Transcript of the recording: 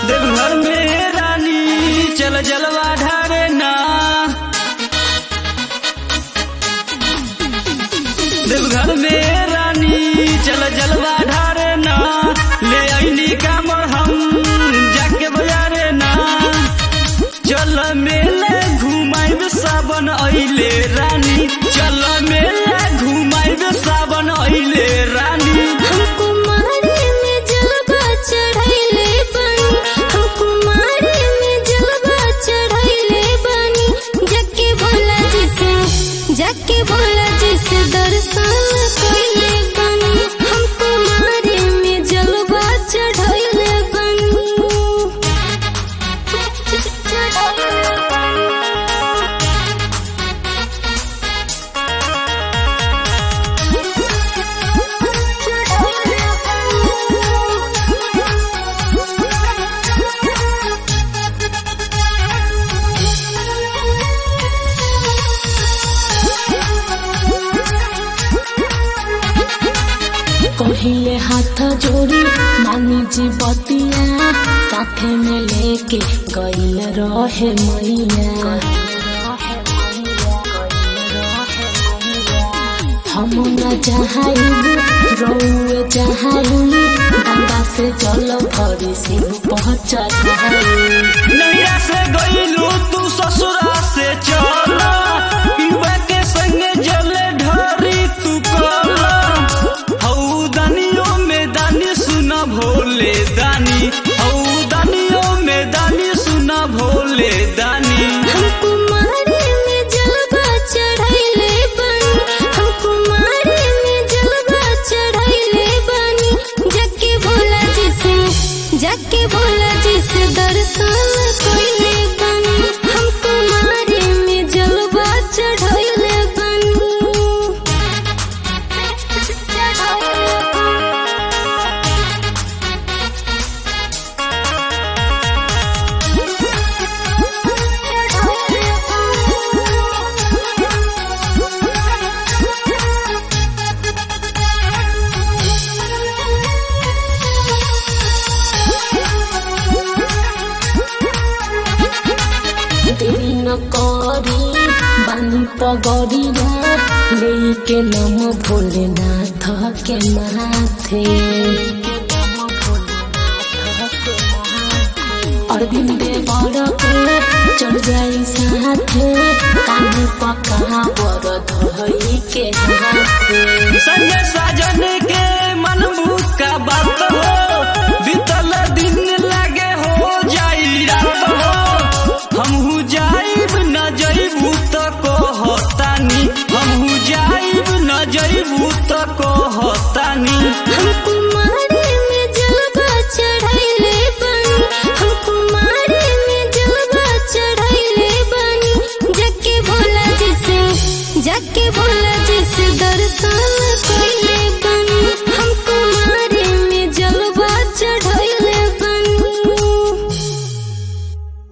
देवघर में रानी चल जलवा ढारे ना देवघर में रानी चल जलवा ढारे ना ले आईनी कामर हम जाके बजारे ना चल मेले घुमाइब सावन अइले रानी चल मेले घुमाइब सावन अइले रानी हमको मारे में जलवा चढ़ाइले बानी हमको मारे में जलवा चढ़ाइले बानी जाके भोला जी से जाके भोला जी से दर्शन कइले बानी हमको मारे में जलवा चढ़ाइले कहिले हाथ जोड़ी मामी जी बतिया साथे में लेके गईल रहे मैया हम न चाहब रौए चाहब गंगा से जल भरी शिव पहुँच नैया से गईलू तू ससुरा से चला पीवा के संगे जले ढरी तू कला हऊ दानियों में दानी सुना भोले दानी हऊ दानियों में दानी सुना भोले दानी हमको मारे में जलवा चढ़ाइले बानी हमको मारे में जलवा चढ़ाइले बानी जाके भोला जी से जाके भोला जी से दर्शन कइले बानी हमको मारे में जलवा चढ़ाइले देरी न करी बानी पगड़िया लेके नम भोलेनाथ के माथे अरविंद बड़ के चढ़ जाई साथे कान पका बर धई के हाथे संजय साजन के मन का बात हो बीतल दिन